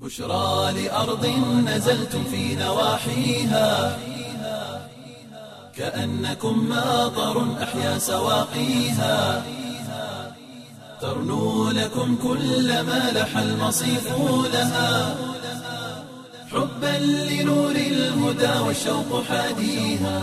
بشرى لأرض نزلتم في نواحيها كأنكم ماطر أحيا سواقيها ترنو لكم كل ما لح المصيف لها حبا لنور الهدى والشوق حاديها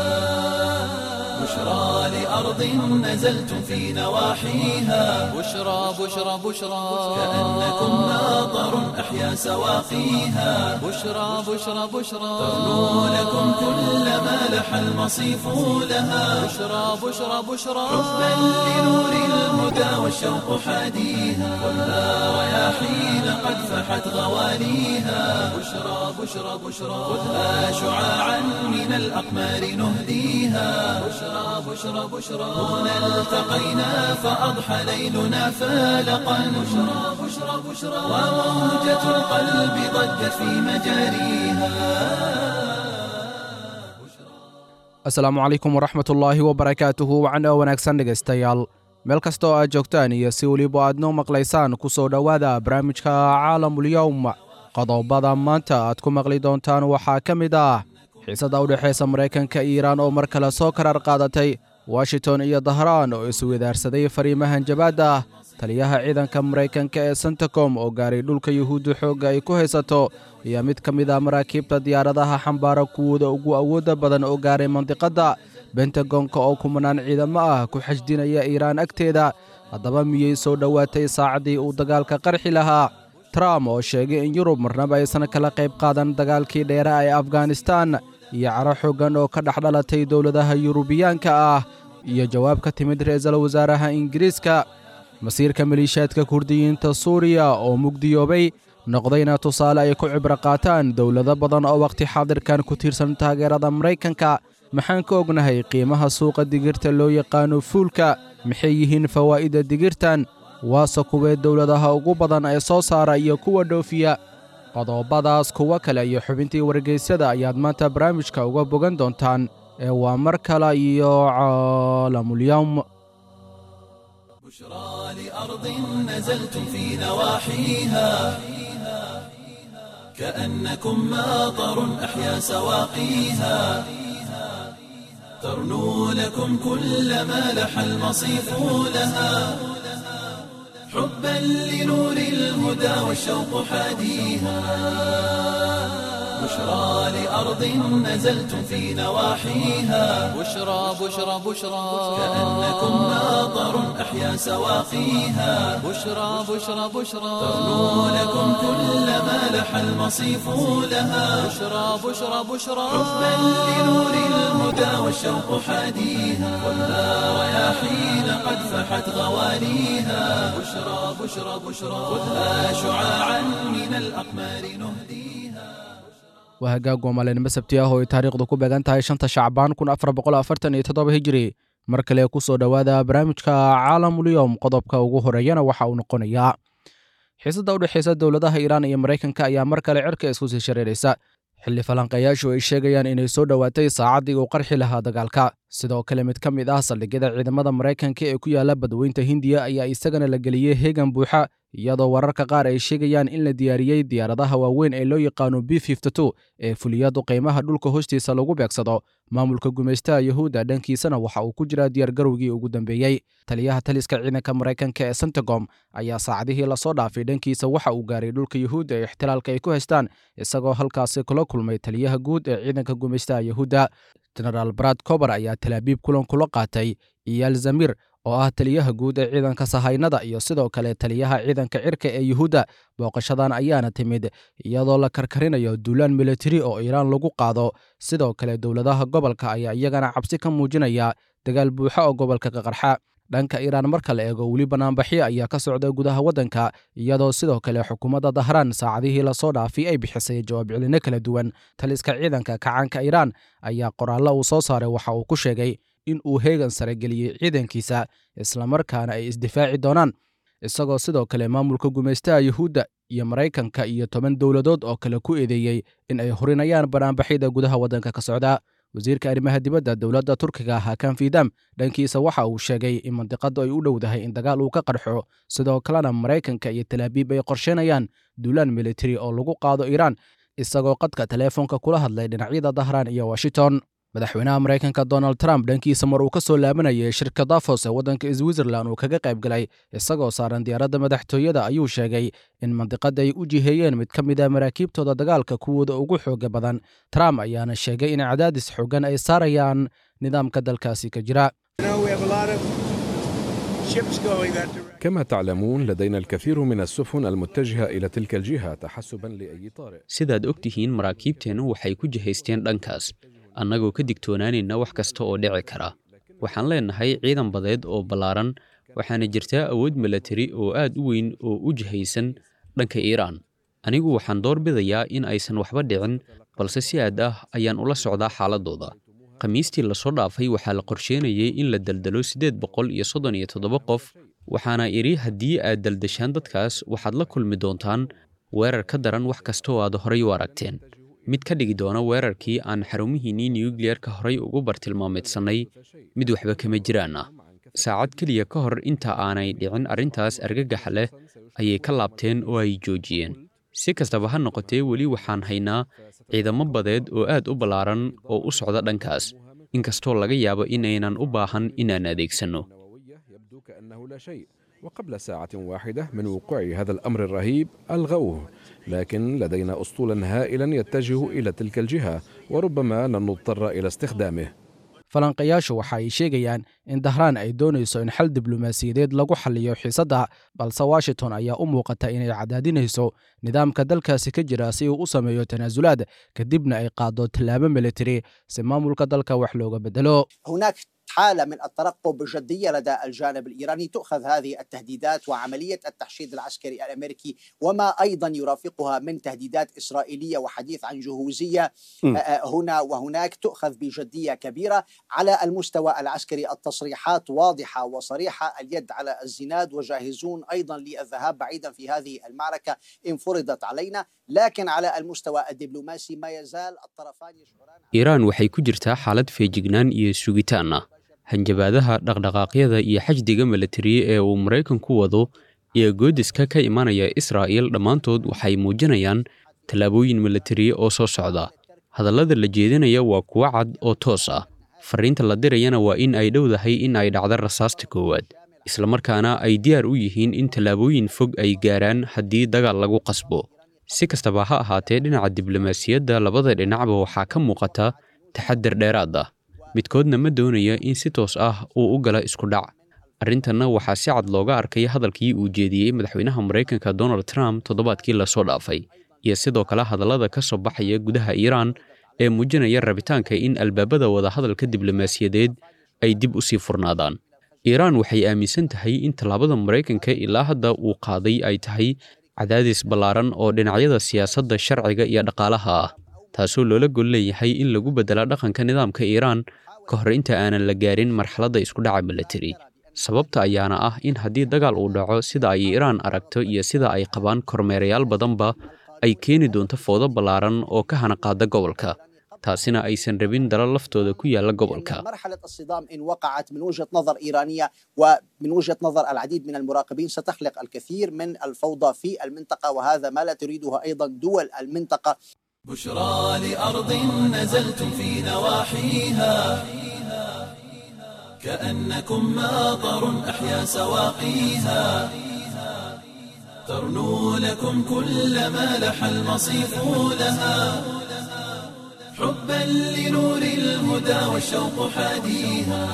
بشرى لأرض نزلتم في نواحيها بشرى بشرى بشرى كأنكم ماطر أحيا سواقيها بشرى بشرى بشرى ترنو لكم كل ما لح المصيف لها بشرى بشرى بشرى حبا لنور الهدى والشوق حاديها خذها رياحين قد فحت غواليها بشرى بشرى بشرى خذها شعاعا من الأقمار نهديها بشرى بشرى بشرى هنا التقينا فأضحى ليلنا فالقا بشرى بشرى بشرى وموجة القلب ضجت في مجاريها asalaamu calaykum waraxmat ullaahi wabarakaatuhu wacan oo wanaagsan dhegaystayaal meel kasta oo aad joogtaan iyo si weliba aad noo maqlaysaan ku soo dhowaada barnaamijka caalamulyowm qodobada maanta aad ku maqli doontaan waxaa ka mid ah xiisadda u dhexaysa maraykanka iyo iiraan oo mar kale soo karar qaadatay washington iyo dahraan oo iswadaarsaday fariimahan jabaadda ah taliyaha ciidanka maraykanka ee sentacom oo gaaray dhulka yuhuudda xoogga ay ku haysato iyo mid ka mid ah maraakiibta diyaaradaha xambaara kuwooda ugu awoodda badan oo gaaray mandiqadda bentagonka oo kumanaan ciidamo ah ku xashdinaya iiraan agteeda haddaba miyey soo dhowaatay saacaddii uu dagaalka qarxi lahaa trump oo sheegay in yurub marnaba aysan kala qayb qaadan dagaalkii dheera ee afghanistan iyo caro xooggan oo ka dhex dhalatay dowladaha yurubiyaanka ah iyo jawaab ka timid ra-iisul wasaaraha ingiriiska masiirka maliishaadka kurdiyiinta suuriya oo mugdiyoobay noqdayna tusaale ay ku cibro qaataan dowlado badan oo wakhti xaadirkan ku tiirsan taageerada maraykanka maxaan ka ognahay qiimaha suuqa digirta loo yaqaano fuulka maxay yihiin fawaa'idda digirtan waase kuwee dowladaha ugu badan ee soo saara iyo kuwa dhoofiya qodobadaas kuwo kale iyo xubintii wargeysyada ayaad maanta barnaamijka uga bogan doontaan ee waa mar kale iyo caalamulyowm بشرى لأرض نزلتم في نواحيها كأنكم ماطر أحيا سواقيها ترنو لكم كل ما لح المصيف لها حبا لنور الهدى والشوق حاديها بشرى لأرض نزلتم في نواحيها بشرى بشرى بشرى كأنكم ماطر أحيا سواقيها بشرى بشرى بشرى ترنو لكم كل ما لح المصيف لها بشرى بشرى بشرى حبا لنور الهدى والشوق حاديها خذها رياحين قد فحت غواليها بشرى بشرى بشرى خذها شعاعا من الأقمار نهديها waa hagaag wamaalinimo sabti ah oo ay taariikhdu ku beegan tahay shanta shacbaan kun afar boqol afartan iyo toddoba hijiri mar kale ku soo dhowaada barnaamijka caalamulyowm qodobka ugu horeeyana waxa uu noqonayaa xiisadda u dhexaysa dowladaha iiraan iyo maraykanka ayaa mar kale cirka isku sii shareeraysa xilli falanqayaashu ay sheegayaan inay soo dhowaatay saacaddii uu qarxi lahaa dagaalka sidoo kale mid ka mid ah saldhigyada ciidamada maraykanka ee ku yaala badweynta hindiya ayaa isagana la geliyey heegan buuxa iyadoo wararka qaar ay sheegayaan in la diyaariyey diyaaradaha waaweyn ee loo yaqaano b ee fuliyadu qiimaha dhulka hoostiisa lagu beegsado maamulka gumaystaha yuhuudda dhankiisana waxa uu ku jiraa diyaargarowgii ugu dambeeyey taliyaha taliska ciidanka maraykanka ee sentagom ayaa saacadihii lasoo dhaafay dhankiisa waxa uu gaaray dhulka yuhuudda ee ixtilaalka ay ku haystaan isagoo halkaasi kula kulmay taliyaha guud ee ciidanka gumaystaha yuhuudda genaraal brad cober ayaa talaabiib kulan kula qaatay iyaal zamir oo ah taliyaha guud ee ciidanka sahaynada iyo sidoo kale taliyaha ciidanka cirka ee yuhuudda booqashadan ayaana timid iyadoo la karkarinayo duulaan militari oo iiraan lagu qaado sidoo kale dowladaha gobolka ayaa iyagana cabsi ka muujinaya dagaal buuxa oo gobolka ka qarxa dhanka iiraan marka la eego weli banaanbaxyo ayaa ka socda gudaha waddanka iyadoo sidoo kale xukuumadda dahraan saacadihii lasoo dhaafay ay bixisay jawaab celino kala duwan taliska ciidanka kacaanka iiraan ayaa qoraallo uu soo saaray waxa uu ku sheegay in uu heegan sare geliyey ciidankiisa islamarkaana ay isdifaaci doonaan isagoo sidoo kale maamulka gumaystaha yuhuudda iyo maraykanka iyo toban dowladood oo kale ku eedeeyey in ay horinayaan banaanbaxyada gudaha waddanka ka socda wasiirka arrimaha dibadda dowladda turkiga hakan fidam dhankiisa waxa uu sheegay in mandiqadu ay u dhowdahay in dagaal uu ka qarxo sidoo kalena maraykanka iyo talaabiib ay qorsheynayaan duulaan militari oo lagu qaado iiraan isagoo qadka teleefonka kula hadlay dhinacyada dahraan iyo washington madaxweynaha maraykanka donald trump dhankiisa mar uu ka soo laabanayay shirka dafos ee waddanka switzerland uu kaga qayb galay isagoo saaran diyaaradda madaxtooyada ayuu sheegay in mandiqada ay u jiheeyeen mid ka mid a maraakiibtooda dagaalka kuwooda ugu xooga badan trump ayaana sheegay in cadaadis xoogan ay saarayaan nidaamka dalkaasi ka jira كما تعلمون لدينا الكثير من السفن المتجهة إلى تلك الجهة تحسبا لأي طارئ sidaad og tihiin maraakiibteennu waxay ku jihaysteen dhankaas annagoo ka digtoonaanayna wax kasta oo dhici kara waxaan leennahay ciidan badeed oo ballaaran waxaana jirtaa awood milatari oo aad u weyn oo u jihaysan dhanka iiraan anigu waxaan doorbidayaa in aysan waxba dhicin balse si aad ah ayaan ula socdaa xaaladooda khamiistii lasoo dhaafay waxaa la qorsheynayay in la daldalo siddeed boqol iyo soddon iyo toddoba qof waxaana idhi haddii aad daldashaan dadkaas waxaad la kulmi doontaan weerar ka daran wax kasta oo aad horay u aragteen mid ka dhigi doona weerarkii aan xarumihiinnii nuyukliyerka horay ugu bartilmaameedsannay mid waxba kama jiraan ah saacad keliya ka hor inta aanay dhicin arrintaas argagaxa leh ayay ka laabteen oo ay joojiyeen si kastaba ha noqotee weli waxaan haynaa ciidamo badeed oo aad u ballaaran oo u socda dhankaas inkastoo laga yaabo inaynan u baahan inaan adeegsanno يبدو كأنه لا شيء وقبل ساعة واحدة من وقوع هذا الأمر الرهيب ألغوه لكن لدينا أسطولا هائلا يتجه إلى تلك الجهة وربما لن نضطر إلى استخدامه falanqayaashu waxa ay sheegayaan in dahraan ay doonayso in xal diblomaasiyadeed lagu xaliyo xiisadda balse washington ayaa u muuqata inay cadaadinayso nidaamka dalkaasi ka jira si uu u sameeyo tanaasulaad kadibna ay qaado tallaabo militari si maamulka dalka wax looga bedelo هناك حالة من الترقب بجدية لدى الجانب الإيراني تؤخذ هذه التهديدات وعملية التحشيد العسكري الأمريكي وما أيضا يرافقها من تهديدات إسرائيلية وحديث عن جهوزية م. هنا وهناك تؤخذ بجدية كبيرة على المستوى العسكري التصريحات واضحة وصريحة اليد على الزناد وجاهزون أيضا للذهاب بعيدا في هذه المعركة إن فرضت علينا لكن على المستوى الدبلوماسي ما يزال الطرفان يشعران iiraan waxay ku jirtaa xaalad feejignaan iyo sugitaan ah hanjabaadaha dhaqdhaqaaqyada iyo xajdiga milatari ee uu maraykanku wado iyo goodiska ka imanaya israa'il dhammaantood waxay muujinayaan tallaabooyin milatari oo soo socda hadallada la jeedinaya waa kuwo cad oo toos ah farriinta la dirayana waa in ay dhowdahay in ay dhacdo rasaasta koowaad islamarkaana ay diyaar u yihiin in tallaabooyin fog ay gaaraan haddii dagaal lagu qasbo si kastaba ha ahaatee dhinaca diblomaasiyadda labada dhinacba waxaa ka muuqata taxadar dheeraad ah midkoodna ma doonaya in si toos ah uu u gala isku dhac arrintanna waxaa si cad looga arkay hadalkii uu jeediyey madaxweynaha maraykanka donald trump toddobaadkii lasoo dhaafay iyo sidoo kale hadallada ka soo baxaya gudaha iiraan ee muujinaya rabitaanka in albaabada wadahadalka diblomaasiyadeed ay dib u sii furnaadaan iiraan waxay aaminsan tahay in tallaabada maraykanka ilaa hadda uu qaaday ay tahay cadaadis ballaaran oo dhinacyada siyaasadda sharciga iyo dhaqaalaha ah taasoo loola gol leeyahay in lagu beddela dhaqanka nidaamka iiraan ka hor inta aanan la gaarin marxaladda isku dhaca milatari sababta ayaana ah in haddii dagaal uu dhaco sida ay iiraan aragto iyo sida ay qabaan kormeerayaal badanba ay keeni doonto foodo ballaaran oo ka hana qaada gobolka taasina aysan rabin dalal laftooda ku yaalla gobolka مرحلة الصدام إن وقعت من وجهة نظر إيرانية ومن وجهة نظر العديد من المراقبين ستخلق الكثير من الفوضى في المنطقة وهذا ما لا تريدها أيضا دول المنطقة بشرى لأرض نزلتم في نواحيها كأنكم ماطر أحيا سواقيها ترنو لكم كل ما لح المصيف لها حبا لنور الهدى والشوق حاديها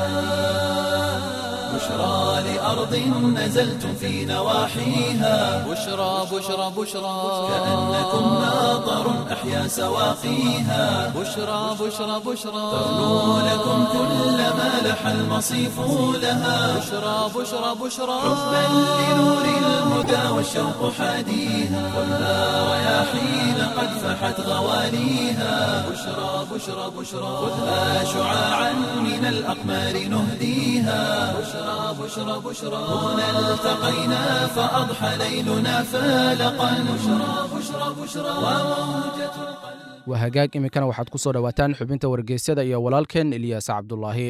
بشرى لأرض نزلتم في نواحيها بشرى بشرى بشرى كأنكم ماطر أحيا سواقيها بشرى بشرى بشرى ترنو لكم كل ما لح المصيف لها بشرى بشرى بشرى حبا لنور الهدى والشوق حاديها خذها رياحين قد فحت غواليها بشرى بشرى بشرى خذها شعاعا من الأقمار نهديها بشرى بشرى بشرى هنا التقينا فأضحى ليلنا فالقا بشرى بشرى بشرى وموجة القلب waa hagaag iminkana waxaad ku soo dhowaataan xubinta wargeysyada iyo walaalkeen ilyaas cabdulaahi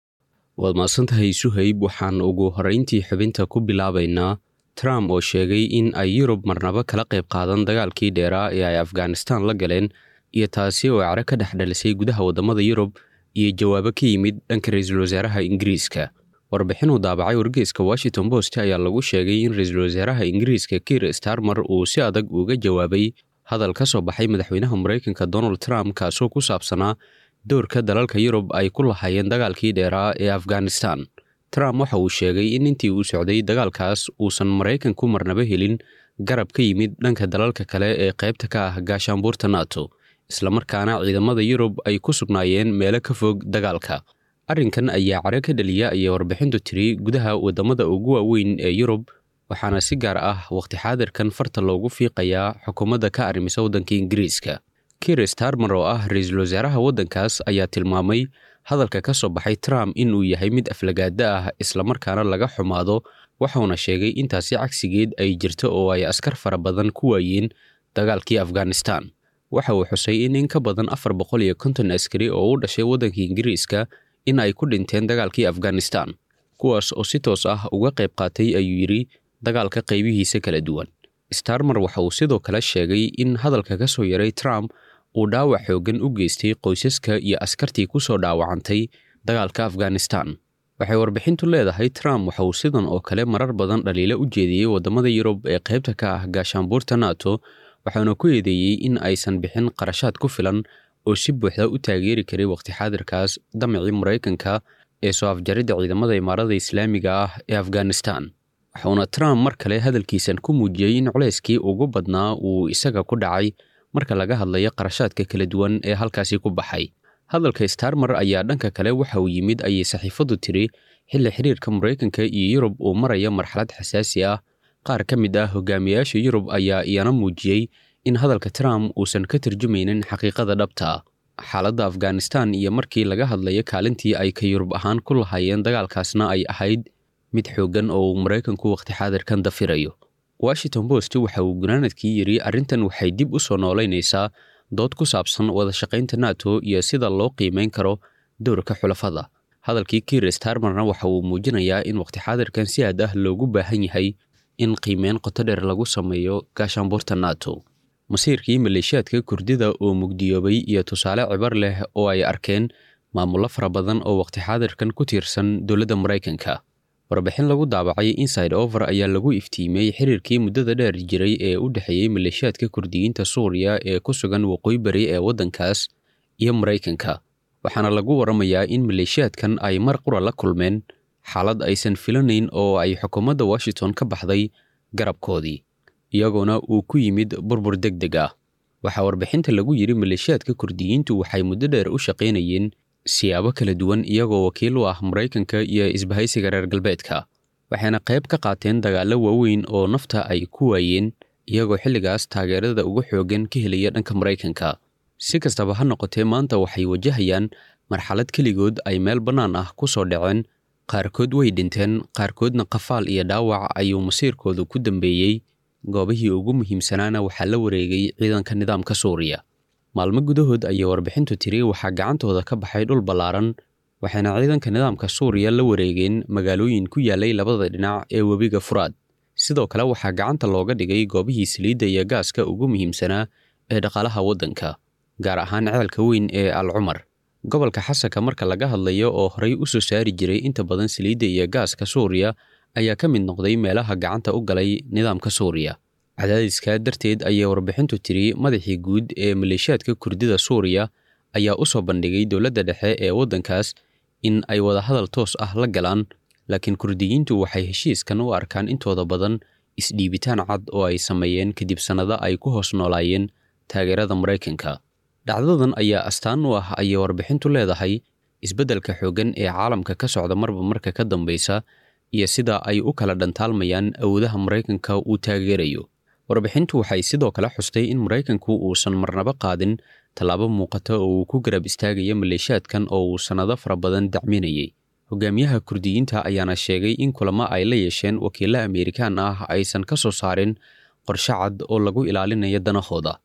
waad mahadsantahay suhayb waxaan ugu horrayntii xubinta ku bilaabaynaa trump oo sheegay in ay yurub marnabo kala qayb qaadan dagaalkii dheeraa ee ay afghanistan la galeen iyo taasi oo care ka dhex dhalisay gudaha waddamada yurub iyo jawaabo ka yimid dhanka ra-iisul wasaaraha ingiriiska warbixin uu daabacay wargeyska washington post ayaa lagu sheegay in ra-iisul wasaaraha ingiriiska kiir starmer uu si adag uga jawaabay hadal ka soo baxay madaxweynaha maraykanka donald trump kaasoo ku saabsanaa doorka dalalka yurub ay ku lahaayeen dagaalkii dheeraa ee afghanistan trump waxa uu sheegay in intii uu socday dagaalkaas uusan maraykanku marnaba helin garab ka yimid dhanka dalalka kale ee qaybta ka ah gaashaanbuurta nato islamarkaana ciidamada yurub ay ku sugnaayeen meelo ka fog dagaalka arrinkan ayaa care ka dhaliya ayay warbixintu tiri gudaha waddamada ugu waaweyn ee yurub waxaana si gaar ah wakhti xaadirkan farta loogu fiiqayaa xukuumadda ka arrimisa waddanka ingiriiska kiir starmer oo ah ra-iisul wasaaraha waddankaas ayaa tilmaamay hadalka ka soo baxay trump inuu yahay mid aflagaada ah islamarkaana laga xumaado waxauna sheegay intaasi cagsigeed ay jirto oo ay askar fara badan ku waayeen dagaalkii afghanistan waxa uu xusay in in ka badan afar boqol iyo konton askari oo u dhashay waddanka ingiriiska in ay ku dhinteen dagaalkii afghanistan kuwaas oo si toos ah uga qayb qaatay ayuu yidhi dagaalka qaybihiisa kala duwan starmer waxa uu sidoo kale sheegay in hadalka ka soo yaray trump uu dhaawac xooggan u geystay qoysaska iyo askartii ku soo dhaawacantay dagaalka afghanistan waxay warbixintu leedahay trump waxa uu sidan oo kale marar badan dhaliilo u jeediyey waddamada yurub ee qaybta ka ah gaashaanbuurta nato waxaana ku eedeeyey in aysan bixin qarashaad ku filan oo si buuxda u taageeri karay wakhti xaadirkaas damacii maraykanka ee soo afjaridda ciidamada imaarada islaamiga ah ee afghanistan waxuuna trump mar kale hadalkiisan ku muujiyey in culayskii ugu badnaa uu isaga ku dhacay marka laga hadlayo qarashaadka kala duwan ee halkaasi ku baxay hadalka starmer ayaa dhanka kale waxa uu yimid ayay saxiifaddu tiri xilli xiriirka maraykanka iyo yurub uu maraya marxalad xasaasi ah qaar ka mid ah hogaamiyayaasha yurub ayaa iyana muujiyey in hadalka trump uusan ka tarjumaynin xaqiiqada dhabta xaaladda afghanistan iyo markii laga hadlayo kaalintii ay ka yurub ahaan ku lahaayeen dagaalkaasna ay ahayd mid xooggan oo uu maraykanku wakhti xaadirkan dafirayo washington post waxa uu gunaanadkii yidhi arrintan waxay dib u soo noolaynaysaa dood ku saabsan wada shaqaynta nato iyo sida loo qiimayn karo dowrka xulafada hadalkii kiir starmerna waxa uu muujinayaa in wakhti xaadirkan si aad ah loogu baahan yahay in qiimeyn qoto dheer lagu sameeyo gaashaanbuurta nato masiirkii maleeshiyaadka kurdida oo mugdiyoobay iyo tusaale cibar leh oo ay arkeen maamullo fara badan oo wakhti xaadirkan ku tiirsan dowladda maraykanka warbixin lagu daabacay inside over ayaa lagu iftiimiyey xiriirkii muddada dheer jiray ee u dhexeeyey maleeshiyaadka kurdiyiinta suuriya ee ku sugan waqooyi bari ee waddankaas iyo maraykanka waxaana lagu waramayaa in maleeshiyaadkan ay mar qura la kulmeen xaalad aysan filanayn oo ay xukuumadda washington ka baxday garabkoodii iyagoona uu ku yimid burbur deg deg ah waxaa warbixinta lagu yidhi maleeshiyaadka kurdiyiintu waxay muddo dheer u shaqaynayeen siyaabo kala duwan iyagoo wakiil u ah maraykanka iyo isbahaysiga reer galbeedka waxayna qayb ka qaateen dagaallo waaweyn oo nafta ay ku waayeen iyagoo xilligaas taageerada ugu xooggan ka helaya dhanka maraykanka si kastaba ha noqotee maanta waxay wajahayaan marxalad keligood ay meel bannaan ah ku soo dhaceen qaarkood way dhinteen qaarkoodna qafaal iyo dhaawac ayuu masiirkoodu ku dambeeyey goobihii ugu muhiimsanaana waxaa la wareegay ciidanka nidaamka suuriya maalmo gudahood ayay warbixintu tiri waxaa gacantooda ka baxay dhul ballaaran waxayna ciidanka nidaamka suuriya la wareegeen magaalooyin ku yaalay labada dhinac ee webiga furaad sidoo kale waxaa gacanta looga dhigay goobihii saliidda iyo gaaska ugu muhiimsanaa ee dhaqaalaha waddanka gaar ahaan ceelka weyn ee al cumar gobolka xasanka marka laga hadlayo oo horey u soo saari jiray inta badan saliidda iyo gaaska suuriya ayaa ka mid noqday meelaha gacanta u galay nidaamka suuriya cadaadiska darteed ayay warbixintu tiri madaxii guud ee maleeshiyaadka kurdida suuriya ayaa u soo bandhigay dowladda dhexe ee waddankaas in ay wadahadal toos ah la galaan laakiin kurdiyiintu waxay heshiiskan u arkaan intooda badan isdhiibitaan cad oo ay sameeyeen kadib sannado ay ku hoos noolaayeen taageerada maraykanka dhacdadan ayaa astaan u ah ayay warbixintu leedahay isbeddelka xooggan ee caalamka ka socda marba marka ka dambaysa iyo sida ay u kala dhantaalmayaan awoodaha maraykanka uu taageerayo warbixintu waxay sidoo kale xustay in maraykanku uusan marnaba qaadin tallaabo muuqata oo uu ku garab istaagaya maleeshiyaadkan oo uu sannado fara badan dacminayay hogaamiyaha kurdiyiinta ayaana sheegay in kulamo ay la yeesheen wakiilo ameerikaan ah aysan ka soo saarin qorshe cad oo lagu ilaalinayo danahooda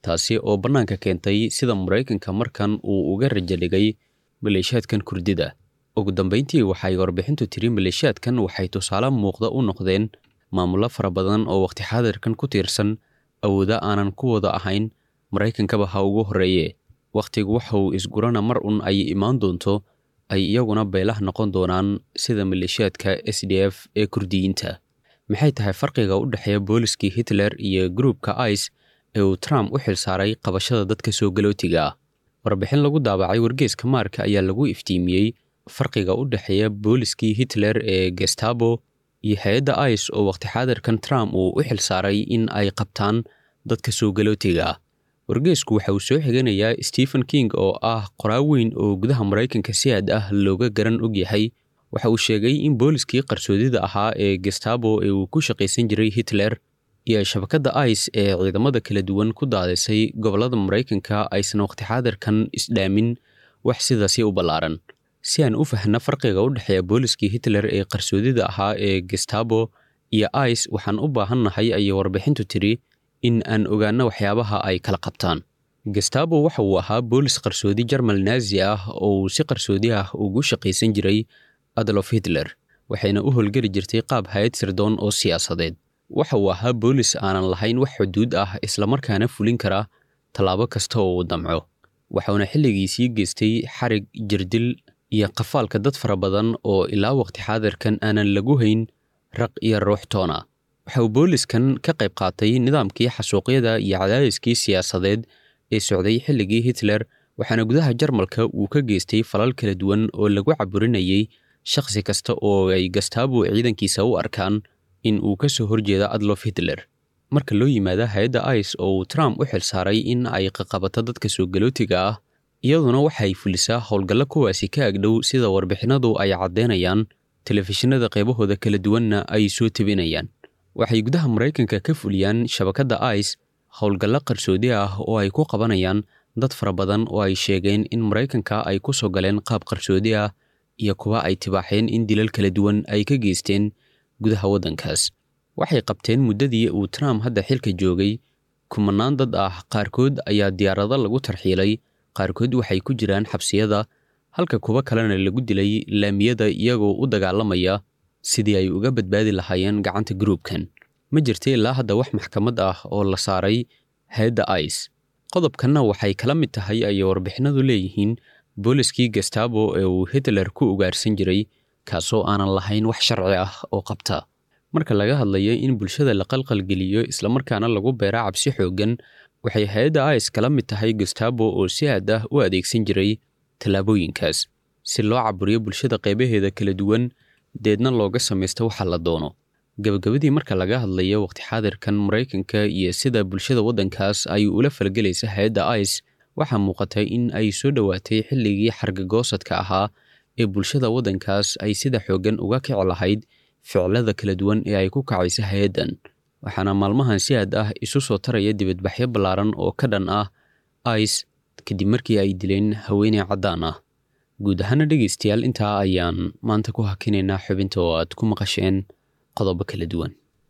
taasi oo bannaanka keentay sida maraykanka markan uu uga rajo dhigay maleeshiyaadkan kurdida ugu dambayntii waxay warbixintu tiri maleeshiyaadkan waxay tusaale muuqda u noqdeen maamullo fara badan oo waqti xaadirkan ku tiirsan awooda aanan ku wada ahayn maraykankaba ha ugu horreeye wakhtigu waxa uu isgurana mar un ay imaan doonto ay iyaguna beelah noqon doonaan sida maleeshiyaadka s d f ee kurdiyiinta maxay tahay farqiga u dhexeeya booliskii hitler iyo gruupka ice ee uu trump u xilsaaray qabashada dadka soo galootiga ah warbixin lagu daabacay wargeeska maarka ayaa lagu iftiimiyey farqiga u dhexeeya booliskii hitler ee gestabo iyo hay-adda ice oo waqti xaadirkan trump uu u xilsaaray in ay qabtaan dadka soo galootiga ah wargeesku waxa uu soo xiganayaa stephen king oo ah qoraa weyn oo gudaha maraykanka si aad ah looga garan og yahay waxa uu sheegay in booliskii qarsoodida ahaa ee gestabo ee uu ku shaqaysan jiray hitler iyo shabakadda ice ee ciidamada kala duwan ku daadisay gobollada maraykanka aysan waqti xaadirkan isdhaamin wax sidaasi u ballaaran si aan u fahna farqiga u dhexeeya booliskii hitler ee qarsoodida ahaa ee gestabo iyo ice waxaan u baahannahay ayay warbixintu tiri in aan ogaano waxyaabaha ay kala qabtaan gestabo waxa uu ahaa boolis qarsoodi jarmal naazi ah oo uu si qarsoodi ah ugu shaqaysan jiray adolf hitler waxayna u howlgeli jirtay qaab hay-ad sirdoon oo siyaasadeed waxa uu ahaa boolis aanan lahayn wax xuduud ah islamarkaana fulin kara tallaabo kasta oo uu damco waxauna xilligiisii geystay xarig jirdil iyo qafaalka dad fara badan oo ilaa waqti xaadirkan aanan lagu hayn raq iyo ruux toona waxa uu booliskan ka qayb qaatay nidaamkii xasuuqyada iyo cadaadiskii siyaasadeed ee socday xilligii hitler waxaana gudaha jarmalka uu ka geystay falal kala duwan oo lagu caburinayay shakhsi kasta oo ay gastabo ciidankiisa u arkaan in uu ka soo horjeeda adlof hitler marka loo yimaada hay-adda ice oo uu trump u xilsaaray in ay qaqabato dadka soo galootiga ah iyaduna waxay fulisaa howlgallo kuwaasi ka agdhow sida warbixinadu ay caddeynayaan telefishinada qaybahooda kala duwanna ay soo tebinayaan waxay gudaha maraykanka ka fuliyaan shabakadda ice howlgallo qarsoodi ah oo ay ku qabanayaan dad fara badan oo ay sheegeen in maraykanka ay ku soo galeen qaab qarsoodi ah iyo kuwa ay tibaaxeen in dilal kala duwan ay ka geysteen gudaha waddankaas waxay qabteen muddadii uu trump hadda xilka joogay kumanaan dad ah qaarkood ayaa diyaarado lagu tarxiilay qaarkood waxay ku jiraan xabsiyada halka kuwo kalena lagu dilay laamiyada iyagoo u dagaalamaya sidii ay uga badbaadi lahaayeen gacanta gruubkan ma jirta ilaa hadda wax maxkamad ah oo la saaray hay-adda ice qodobkanna waxay kala mid tahay ayay warbixinadu leeyihiin booliskii gestabo ee uu hitler ku ugaarsan jiray kaasoo aanan lahayn wax sharci ah oo qabta marka laga hadlayo in bulshada la qalqalgeliyo islamarkaana lagu beera cabsi xooggan waxay hay-adda ice kala mid tahay gestabo oo si aad ah u adeegsan jiray tallaabooyinkaas si loo caburiyo bulshada qaybaheeda kala duwan deedna looga samaysto waxa la doono gabagabadii marka laga hadlayo waqti xaadirkan maraykanka iyo sida bulshada waddankaas ay ula falgelaysa hay-adda ice waxaa muuqata in ay soo dhowaatay xilligii xargagoosadka ahaa ee bulshada waddankaas ay sida xooggan uga kici lahayd ficilada kala duwan ee ay ku kacaysa hay-addan waxaana maalmahan si aad ah isu soo taraya dibadbaxyo ballaaran oo ka dhan ah ice kadib markii ay dileen haweeney caddaan ah guud ahaana dhegaystayaal intaa ayaan maanta ku hakinaynaa xubinta oo aad ku maqasheen qodobo kala duwan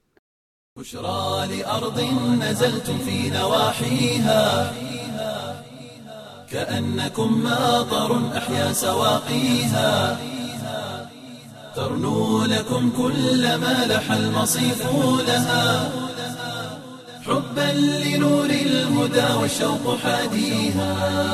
بشرى لأرض نزلتم في نواحيها كأنكم ماطر أحيا سواقيها ترنو لكم كل ما لح المصيف لها حبا لنور الهدى والشوق حاديها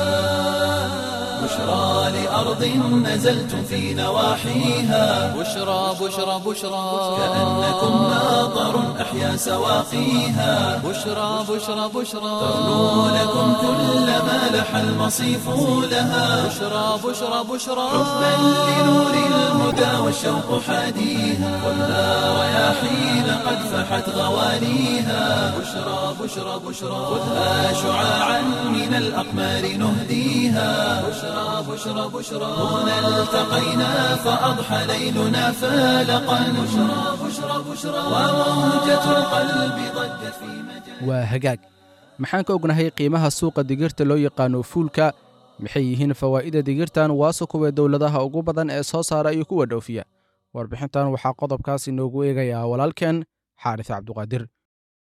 بشرى لأرض نزلتم في نواحيها بشرى بشرى بشرى كأنكم ماطر أحيا سواقيها بشرى بشرى بشرى ترنو لكم كل ما لح المصيف لها بشرى بشرى بشرى حبا لنور الهدى والشوق حاديها خذها رياحين قد فحت غوانيها بشرى بشرى بشرى خذها شعاعا من الأقمار نهديها بشرى بشرى بشرى هنا التقينا فأضحى ليلنا فالقا بشرى بشرى بشرى وموجة القلب ضجت في مجال waa hagaag maxaan ka ognahay qiimaha suuqa digirta loo yaqaano fuulka maxay yihiin fawaa'ida digirtan waase kuwee dowladaha ugu badan ee soo saara iyo kuwa dhoofiya warbixintan waxaa qodobkaas inoogu eegayaa walaalkeen xaaris cabduqaadir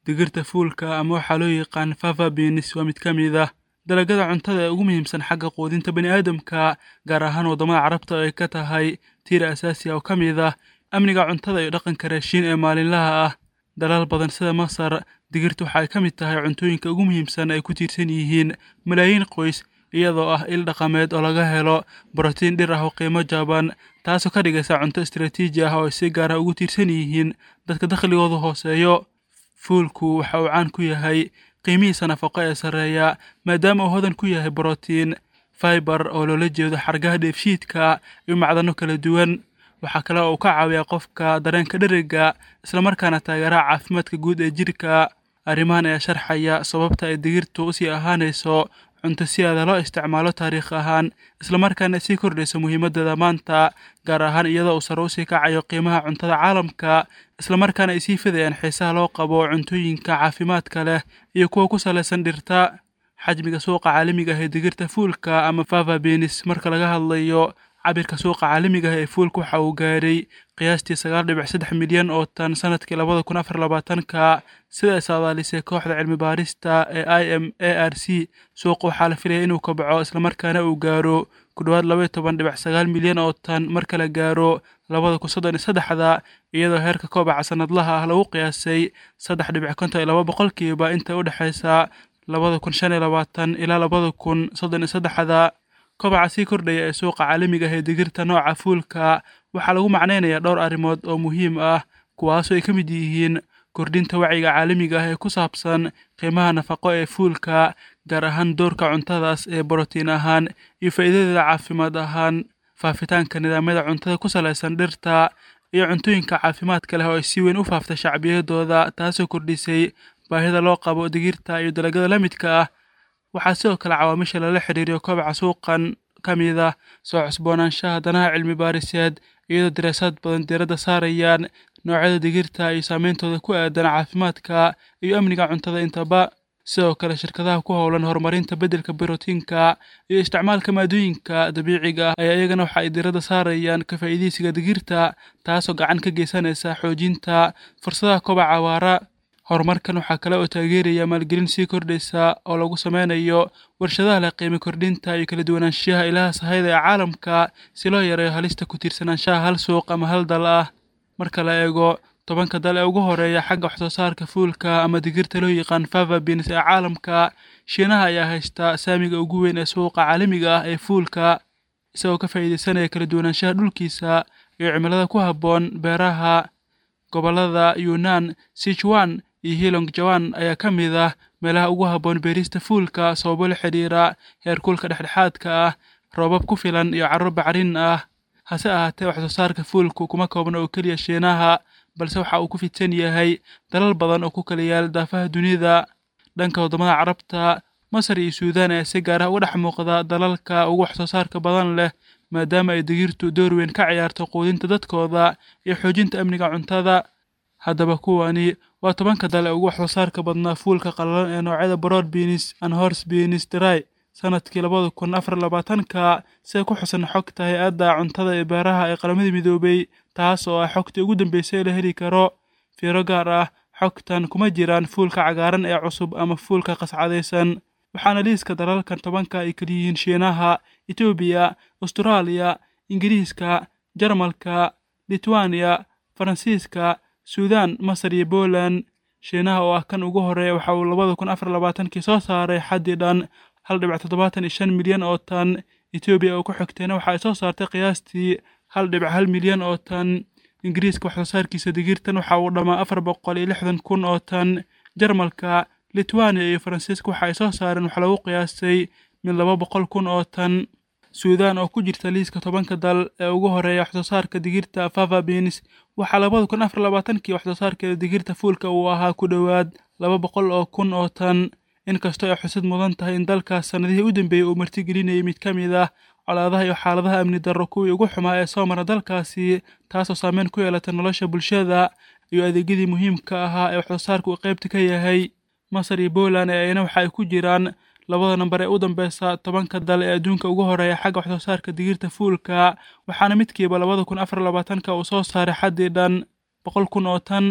digirta fuulka ama waxaa loo yaqaan fava beans waa mid ka mid ah dalagyada cuntada ee ugu muhiimsan xagga quudinta bani aadamka gaar ahaan waddamada carabta ay ka tahay tiir asaasi ah oo ka mid ah amniga cuntada iyo dhaqanka raashiin ee maalinlaha ah dalal badan sida masar digirta waxa ay ka mid tahay cuntooyinka ugu muhiimsan ay ku tiirsan yihiin malaayiin qoys iyadoo ah il dhaqameed oo laga helo borotiin dhir ah oo qiimo jaban taasoo ka dhigaysa cunto istaraatiiji ah oo ay si gaar ah ugu tiirsan yihiin dadka dakhligoodu hooseeyo fuulku waxa uu caan ku yahay qiimihiisa nafaqo ee sarreeya maadaama uu hodan ku yahay borotiin faibar oo loola jeedo xargaha dheefshiidka iyo macdano kala duwan waxaa kale oo uu ka caawiyaa qofka dareenka dheriga islamarkaana taageeraha caafimaadka guud ee jidhka arrimahan ayaa sharxaya sababta ay digirtu usii ahaanayso cunto si aada loo isticmaalo taariikh ahaan islamarkaana sii kordhayso muhiimadeeda maanta gaar ahaan iyadoo uu sare usii kacayo qiimaha cuntada caalamka islamarkaana ay sii fidayaan xiisaha loo qabo cuntooyinka caafimaadka leh iyo kuwa ku salaysan dhirta xajmiga suuqa caalamiga ah ee digirta fuulka ama fava benis marka laga hadlayo cabirka suuqa caalamiga ah ee fuulka waxa uu gaaray qiyaastii sagaal dhibic saddex milyan oo tan sanadkii labada kun afar labaatanka sida ay saadaalisay kooxda cilmi baarista ee i m a r c suuqa waxaa la filaya inuu kobco islamarkaana uu gaaro ku dhowaad labaiyo toban dhibic sagaal milyan oo tan marka la gaaro labada kun soddon iyo saddexda iyadoo heerka kobaca sanadlaha ah lagu qiyaasay saddex dhibic konton iyo laba boqolkiiba inta u dhexaysa labada kun shan iyo labaatan ilaa labada kun soddon iyo saddexda kobaca sii kordhaya ee suuqa caalamiga ah ee digirta nooca fuulka waxaa lagu macnaynayaa dhowr arrimood oo muhiim ah kuwaasoo ay ka mid yihiin kordhinta wacyiga caalamiga ah ee ku saabsan qiimaha nafaqo ee fuulka gaar ahaan doorka cuntadaas ee borotiin ahaan iyo faa'iidadeeda caafimaad ahaan faafitaanka nidaamyada cuntada ku salaysan dhirta iyo cuntooyinka caafimaadka leh oo ay si weyn u faaftay shacbiyadooda taasoo kordhisay baahida loo qabo digirta iyo dalagyada la midka ah waxaa sidoo kale cawaamisha lala xiriiriyo kobaca suuqan ka mid ah soo cusboonaanshaha danaha cilmi baariseed iyadoo daraasaad badan diiradda saarayaan noocyada digirta iyo saameyntooda ku aadan caafimaadka iyo amniga cuntada intaba sidoo kale shirkadaha ku howlan horumarinta beddelka borotiinka iyo isticmaalka maadooyinka dabiiciga ah ayaa iyagana waxa ay diiradda saarayaan ka faa'iidaysiga digirta taasoo gacan ka geysanaysa xoojinta fursadaha kobaca waara horumarkan waxaa kale oo taageeraya maalgelin sii kordhaysa oo lagu sameynayo warshadaha leh qiimo kordhinta iyo kala duwanaanshiyaha ilaha sahayda ee caalamka si loo yareeyo halista ku tiirsanaanshaha hal suuq ama hal dal ah marka la eego tobanka dal ee ugu horeeya xagga waxsoo saarka fuulka ama digirta loo yaqaan fava beans ee caalamka shiinaha ayaa haysta saamiga ugu weyn ee suuqa caalamiga ah ee fuulka isagoo ka faa'iidaysanaya kala duwanaanshaha dhulkiisa iyo cimilada ku habboon beeraha gobollada yunnan sichuan iyo hilong jawan ayaa ka mid ah meelaha ugu habboon beerista fuulka sababo la xidhiira heerkulka dhexdhexaadka ah roobab ku filan iyo carro bacrin ah hase ahaatee waxsoo saarka fuulku kuma koobna oo keliya shiinaha balse waxa uu ku fidsan yahay dalal badan oo ku kala yaal daafaha dunida dhanka waddamada carabta masar iyo suudaan ayaa si gaar ah uga dhex muuqda dalalka ugu waxsoo saarka badan leh maadaama ay digirtu door weyn ka ciyaarto quudinta dadkooda iyo xoojinta amniga cuntada haddaba kuwani waa tobanka dal ee ugu waxsoo saarka badnaa fuulka qallalan ee noocyada broad beans and horse beans dry sanadkii labada kun afar labaatanka sida ku xusan xogta hay-adda cuntada ee beeraha ee qaramada midoobay taas oo ah xogtii ugu dambeysay ee la heli karo fiiro gaar ah xogtan kuma jiraan fuulka cagaaran ee cusub ama fuulka qascadaysan waxaana liiska dalalkan tobanka ay kaliyihiin shiinaha etoobiya astraaliya ingiriiska jarmalka litwaniya faransiiska suudaan masar iyo poland shiinaha oo ah kan ugu horeeya waxa uu labada kun afar labaatankii soo saaray xaddii dhan hal dhibic toddobaatan iyo shan milyan oo tan etoobiya oo ku xigtayna waxa ay soo saartay qiyaastii hal dhibic hal milyan oo tan ingiriiska waxsoo saarkiisa digirtan waxa uu dhammaa afar boqol iyo lixdan kun oo tan jarmalka litwaniya iyo faransiiska waxa ay soo saareen waxa lagu qiyaastay mid laba boqol kun oo tan suudaan oo ku jirta liiska tobanka dal ee ugu horeeya waxsoo saarka digirta fava beans waxaa labada kun afar labaatankii waxsoo saarkeeda digirta fuulka uu ahaa ku dhowaad laba boqol oo kun oo tan inkastoo ay xusid mudan tahay in dalkaas sannadihii u dambeeyey uu martigelinayay mid ka mid ah colaadaha iyo xaaladaha amni darro kuwii ugu xumaa ee soo mara dalkaasi taasoo saameyn ku yeelata nolosha bulshada iyo adeegyadii muhiimka ahaa ee waxsoo saarka uu qaybta ka yahay masar iyo poland ee ayna waxa ay ku jiraan labada namber ee u dambeysa tobanka dal ee adduunka ugu horeeya xagga waxsoo saarka digirta fuulka waxaana midkiiba labada kun afar labaatanka uu soo saaray xaddii dhan boqol kun oo tan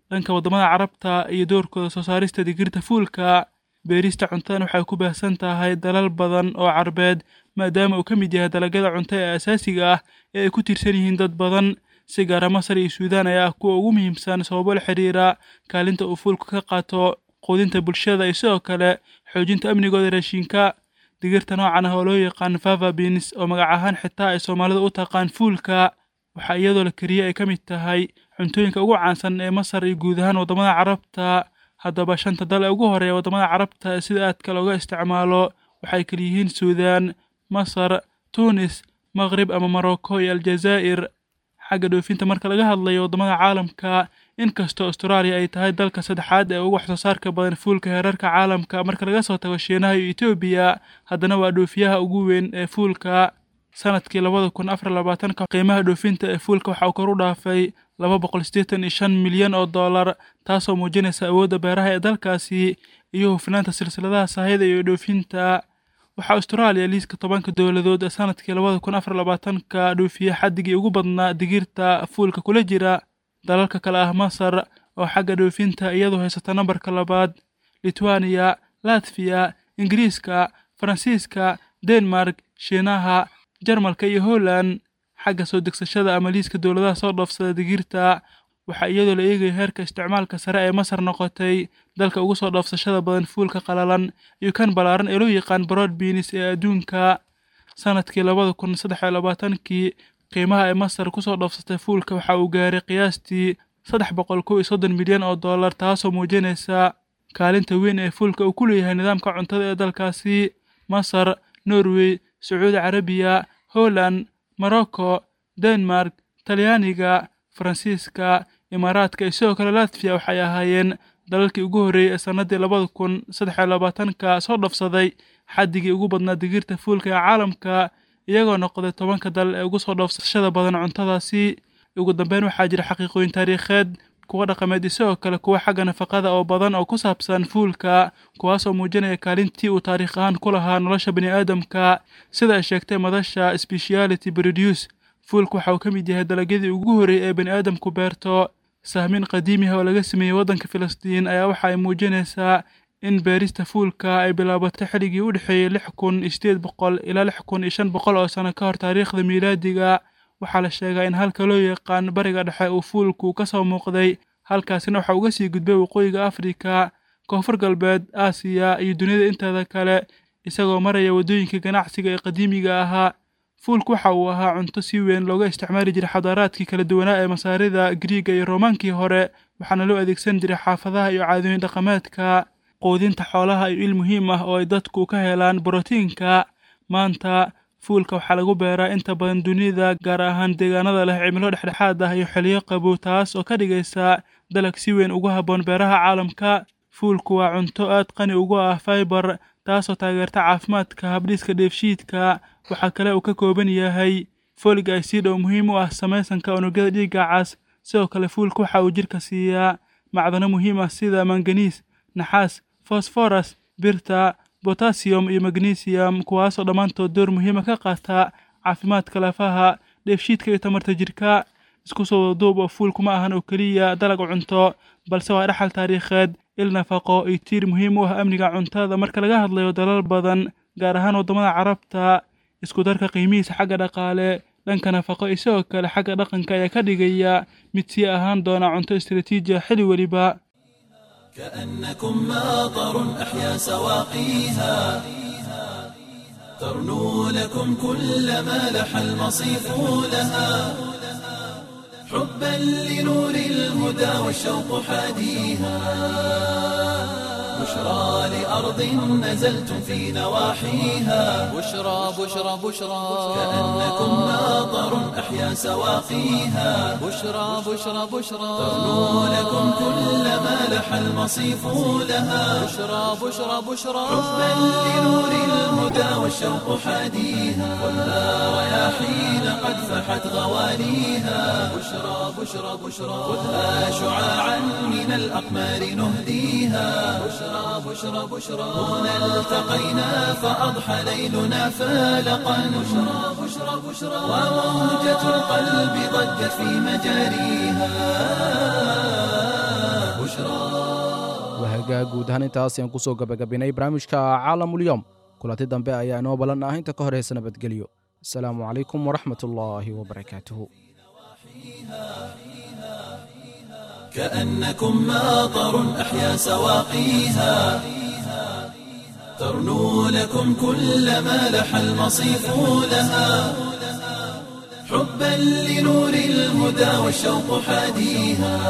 dhanka waddamada carabta iyo doorkooda soo saarista digirta fuulka beerista cuntadan waxay ku baahsan tahay dalal badan oo carbeed maadaama uu ka mid yahay dalagyada cunto ee asaasiga ah ee ay ku tiirsan yihiin dad badan si gaara masar iyo suudaan ayaa ah kuwa ugu muhiimsan sababo la xiriira kaalinta uu fuulku ka qaato quudinta bulshada iyo sidoo kale xoojinta amnigooda raashinka digirta noocan ah oo loo yaqaan fava beans oo magac ahaan xitaa ay soomaalidu u taqaan fuulka waxaa iyadoo la kariye ay ka mid tahay cuntooyinka ugu caansan ee masar iyo guud ahaan waddamada carabta haddaba shanta dal ee ugu horeeya waddamada carabta ee sida aadka looga isticmaalo waxay kala yihiin suudaan masar tunis maqrib ama morocco iyo aljazaa'ir xagga dhoofinta marka laga hadlayo waddamada caalamka inkastoo austraaliya ay tahay dalka saddexaad ee ugu wax soo saarka badan fuulka heerarka caalamka marka laga soo tago shiinaha iyo etoobiya haddana waa dhoofiyaha ugu weyn ee fuulka sanadkii labada kun afar labaatanka qiimaha dhoofinta ee fuulka waxa uu kor u dhaafay laba boqol siddeetan iyo shan milyan oo dollar taasoo muujinaysa awoodda beeraha ee dalkaasi iyo hufnaanta silsiladaha sahayda iyo dhoofinta waxaa austraaliya liiska tobanka dowladood ee sanadkii labada kun afar labaatanka dhoofiye xaddigii ugu badnaa digirta fuulka kula jira dalalka kale ah masar oo xagga dhoofinta iyadoo haysata nambarka labaad litwaniya latfiya ingiriiska faransiiska denmark shiinaha jarmalka iyo holland xagga soo degsashada ama liiska dowladaha soo dhoofsada digirta waxaa iyadoo la eegaya heerka isticmaalka sare ee masar noqotay dalka ugu soo dhoofsashada badan fuulka qalalan iyo kan ballaaran ee loo yaqaan broad beans ee adduunka sanadkii labada kun saddex iyo labaatankii qiimaha ay masar kusoo dhoofsatay fuulka waxa uu gaaray qiyaastii saddex boqol kow iyo soddon milyan oo dollar taasoo muujinaysa kaalinta weyn ee fuulka uu ku leeyahay nidaamka cuntada ee dalkaasi masar norway sacuudi carabiya holland morocco denmark talyaaniga faransiiska imaaraadka iyo sidoo kale latfiya waxay ahaayeen dalalkii ugu horreeyey ee sannaddii labada kun saddex iyo labaatanka soo dhafsaday xaddigii ugu badnaa digirta fuulka ee caalamka iyagoo noqday tobanka dal ee ugu soo dhoofsashada badan cuntadaasi ugu dambeyn waxaa jira xaqiiqooyin taariikheed kuwa dhaqameed isagoo kale kuwa xagga nafaqada oo badan oo ku saabsan fuulka kuwaasoo muujinaya kaalintii uu taariikh ahaan ku lahaa nolosha bani aadamka sida ay sheegtay madasha speciality produce fuulka waxa uu ka mid yahay dalagyadii ugu horreeyey ee bani aadamku beerto sahmin qadiimiha oo laga sameeyey waddanka filistiin ayaa waxa ay muujinaysaa in beerista fuulka ay bilaabatay xilligii u dhexeeyey lix kun iyo sideed boqol ilaa lix kun iyo shan boqol oo sano ka hor taariikhda miilaadiga waxaa la sheegaa in halka loo yaqaan bariga dhexe uu fuulku ka soo muuqday halkaasina waxaa uga sii gudbay waqooyiga afrika koonfur galbeed aasiya iyo duniyada inteeda kale isagoo maraya waddooyinka ganacsiga ee qadiimiga ahaa fuulku waxa uu ahaa cunto si weyn looga isticmaali jiray xadaaraadkii kala duwanaa ee masaarida griiga iyo roomaankii hore waxaana loo adeegsan jiray xaafadaha iyo caadooyin dhaqameedka quudinta xoolaha iyo il muhiim ah oo ay dadku ka helaan borotiinka maanta fuulka waxaa lagu beeraa inta badan dunida gaar ahaan deegaanada leh cimilo dhexdhexaad ah iyo xiliyo qabow taas oo ka dhigaysa dalag si weyn ugu habboon beeraha caalamka fuulku waa cunto aad qani ugu ah faibar taasoo taageerta caafimaadka habdhiska dheefshiidka waxaa kale uu ka kooban yahay folig acid oo muhiim u ah samaysanka unugyada dhiigga cas sidoo kale fuulka waxa uu jidhka siiyaa macdano muhiim ah sida manganiis naxaas fosforas birta botasiyum iyo magnesium kuwaasoo dhammaantood door muhiima ka qaata caafimaadka lafaha dheefshiidka iyo tamarta jidhka isku soo wadaduub oo fuulku ma ahan oo keliya dalag cunto balse waa dhaxal taariikheed il nafaqo iyo tiir muhiim u ah amniga cuntada marka laga hadlayo dalal badan gaar ahaan waddamada carabta isku darka qiimihiisa xagga dhaqaale dhanka nafaqo iyo sidoo kale xagga dhaqanka ayaa ka dhigaya mid sii ahaan doona cunto istaraatiiji ah xilli weliba كأنكم ماطر أحيا سواقيها ترنو لكم كل ما لح المصيف لها حبا لنور الهدى والشوق حاديها بشرى لأرض نزلتم في نواحيها بشرى بشرى بشرى كأنكم ماطر أحيا سواقيها بشرى بشرى بشرى ترنو لكم كل ما لح المصيف لها بشرى بشرى بشرى حبا لنور الهدى والشوق حاديها خذها رياحين قد فحت غواليها بشرى بشرى بشرى خذها شعاعا من الأقمار نهديها بشرى بشرى بشرى هنا التقينا فأضحى ليلنا فالقا بشرى بشرى بشرى وموجة القلب ضجت في مجاريها wahagaa guud ahaan intaas ayaan kusoo gabagabinay barnaamijka caalamulyoom kulanti dambe ayaa inoo ballan ah inta ka horeysa nabadgelyo asalaamu calaykum waraxmat ullaahi wabarakaatuhu كأنكم ماطر أحيا سواقيها ترنو لكم كل ما لح المصيف لها حبا لنور الهدى والشوق حاديها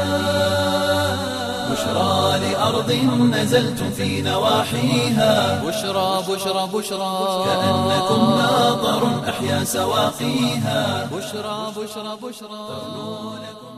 بشرى لأرض نزلتم في نواحيها بشرى بشرى بشرى كأنكم ماطر أحيا سواقيها بشرى بشرى بشرى